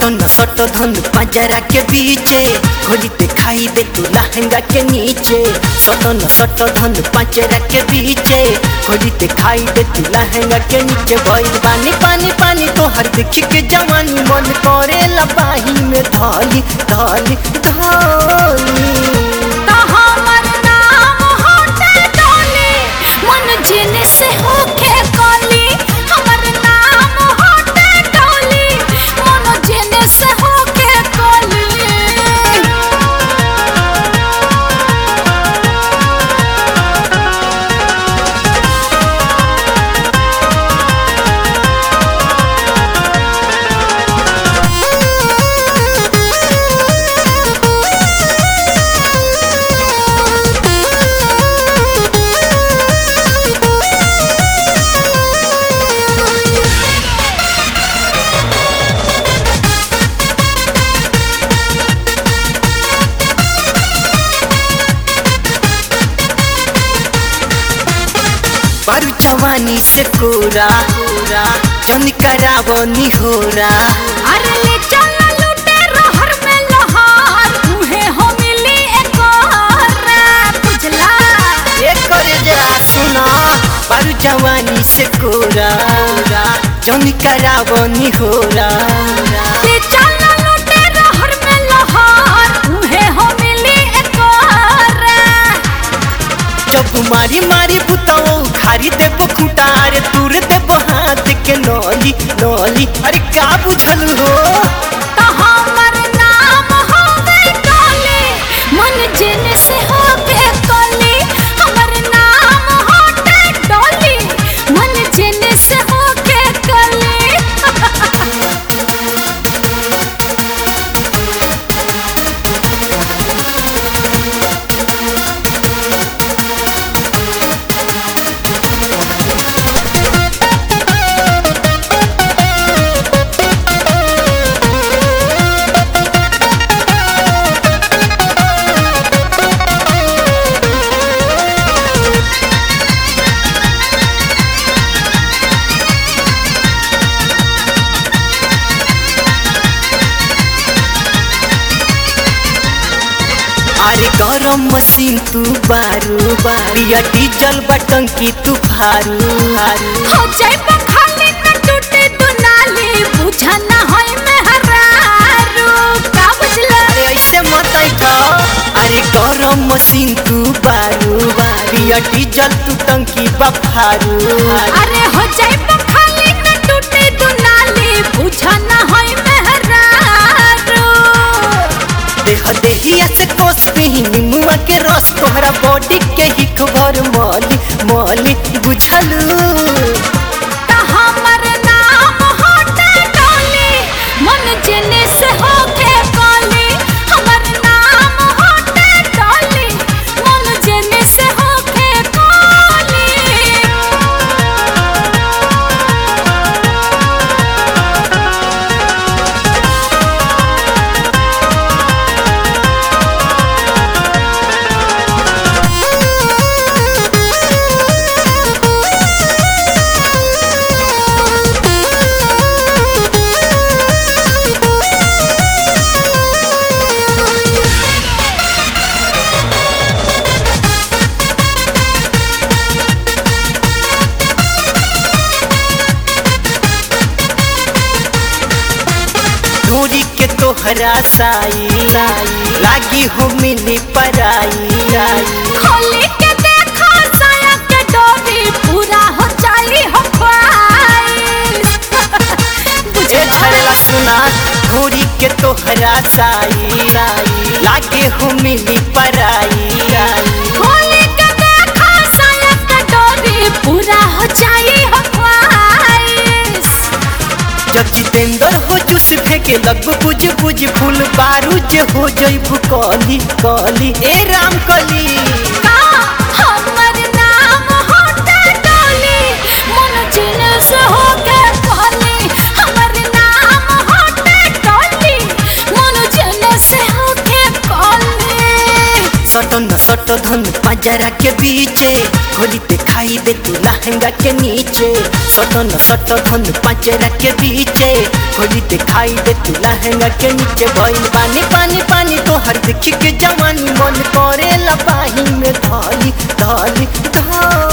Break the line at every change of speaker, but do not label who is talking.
सटन सट धन पंजरा के बीचे खोली ते खाई दे तू लहंगा के नीचे सटन सट धन पंजरा के बीचे खोली ते खाई दे तू लहंगा के नीचे भइल पानी पानी पानी तो हर देखी के जवानी मन करे लबाही में धली धली धली
तो हमर नाम होते डोली मन जिन से होके कली हमर नाम होते डोली मन जिन से होके कली
बारू जवानी से कोरा जन करावनी होरा
अरे ले चल लूटे रहर में लहार तुहे हो मिली एक और बुझला
ये करे जरा सुना बारू जवानी से कोरा जन करावनी होरा
ले चल लूटे रहर में लहार तुहे हो मिली एक और
जब मारी मारी बुताओ खारी देबो खुटार दूर देबो हाथ के नौली नौली अरे का बुझल हो
तो हमर नाम होवे डोली मन जिन से होके कली हमर नाम होते डोली मन जिन से होके कली
अरे गरम मशीन तू बारू बिया डीजल बटन की तू फारू फारू
हो जाए खाली न टूटे दुनाली बुझा न होय मेहरारू का बुझला
अरे ऐसे मत था अरे गरम मशीन तू बारू बिया डीजल तू टंकी बफारू
अरे हो जाए खाली न टूटे दुनाली बुझा न होय मेहरारू
देह देहिया से कोस पे ही निमुआ के रस तोहरा बॉडी के ही खबर मौली मौली बुझलू
त हमर नाम होते डोली मन जिने से होके कली हमर नाम होते डोली मन जिने से होके कली
ढोरी के तोहरा साई लागी हो मिली पराई
खोली के देखो साया के डोरी पूरा हो जाई हो ख्वाहिश
ए
बुझला
झरला सुना ढोरी के तोहरा साई लागे हो मिली पराई
खोली के देखो साया के डोरी पूरा हो जाई हो ख्वाहिश
जब जितेंद्र हो चुस फेंके लग बुझ बुझ फूल बारूद हो जइबू कली कली ए राम कली
का हमर नाम होते डोली मन जिन से होके कहली हमर नाम होते डोली मन जिन से होके कहली
सटन सट धन पंजरा के बीचे खोली ते खाई दे तू लहंगा के नीचे सटन सट धन पंजरा के बीचे खोली ते खाई दे तू लहंगा के नीचे भइल पानी पानी पानी तो हर देखी के जवानी मन करे लपाही में धाली धाली धाली